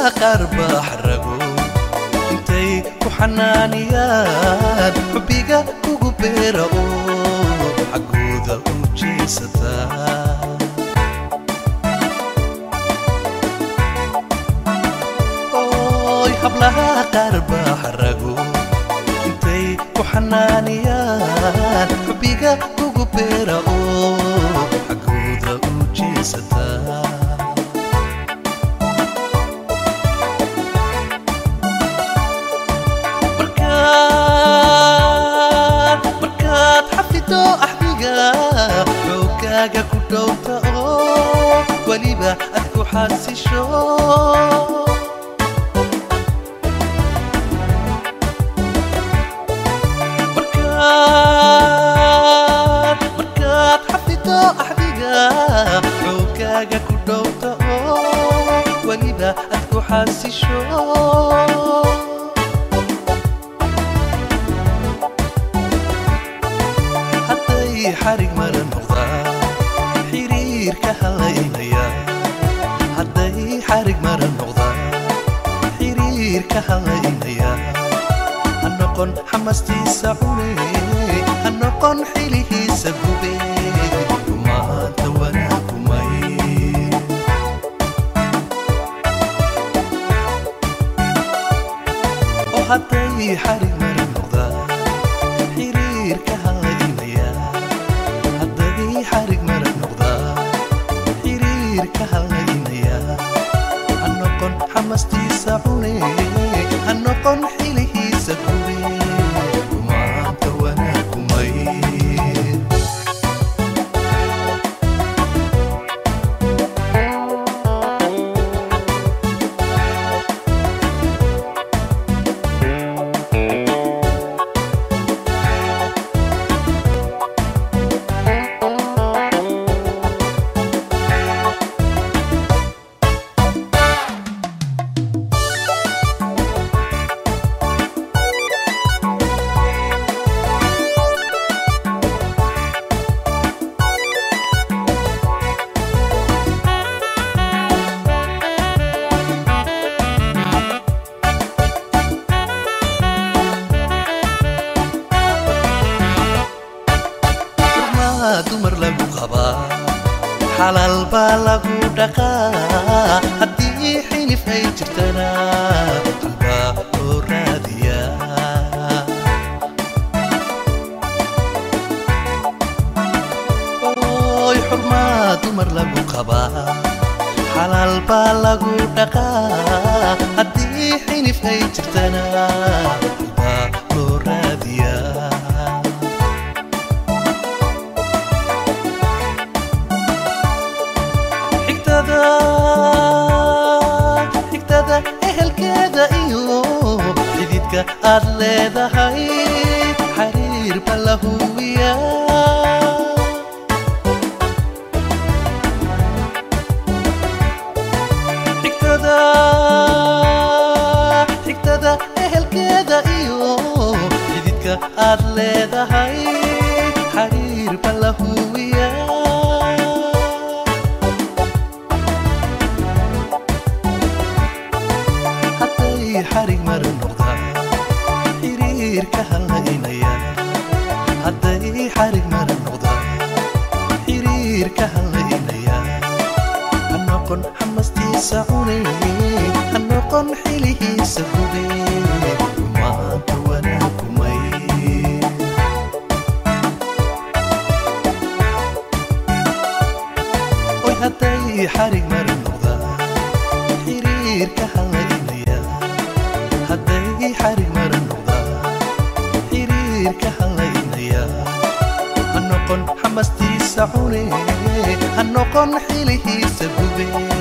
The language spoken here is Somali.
qaar baa xarago intay ku xanaaniyaan xubbiga kugu beera oo xaggooda u jeesataa oy hablaha qaar baa xarago intay ku xanaaniyaan xubbiga kugu beera oo xaggooda u jeesataa markaad markaad xafido axdiga xoogaaga ku dhowta oo weliba aad ku xasisho markaad markaad xafido axdiga xoogaaga ku dhowta oo weliba aad ku xasisho hadday xarig mala noqdaan xiriirka halaynaya hadday xarig mala noqdaan xiriirka halaynaya ha noqon xamastiisa cune ha noqon xilihiisa gube kumaanta wanaakumay oo hadday xarig mala noqdaan xiriirka halaynaya hadday xarig mala noqdaan xiriirka halaynaya ha noqon xamastiisa cune ha noqon xilihiisa gube kumaanta wanaakumay maa dumar lagu qabaa xalaal baa lagu dhaqaa haddii xilif ay jirtana halbaa loo raadiyaa oy xurmaa dumar lagu qabaa xalaal baa lagu dhaqaa haddii xilif ay jirtana halbaa loo raadiyaa xigtada xigtada ehelkeeda iyo xididka aad leedahay xariir ba la huwiya xigtada xigtada ehelkeeda iyo xididka aad leedahay xariir ba la huwiya hadday xarig mara noqdaan xiriirka halaynaya hadday xarig mara noqdaan xiriirka halaynaya ha noqon xamastiisa cune ha noqon xilihiisa gube maanta wanaakumay oy hadday xarig mara noqdaan xiriirka halaynaya hadday xarig mara noqdaan xiriirka halaynaya ha noqon xamastiisa cune ha noqon xilihiisa gube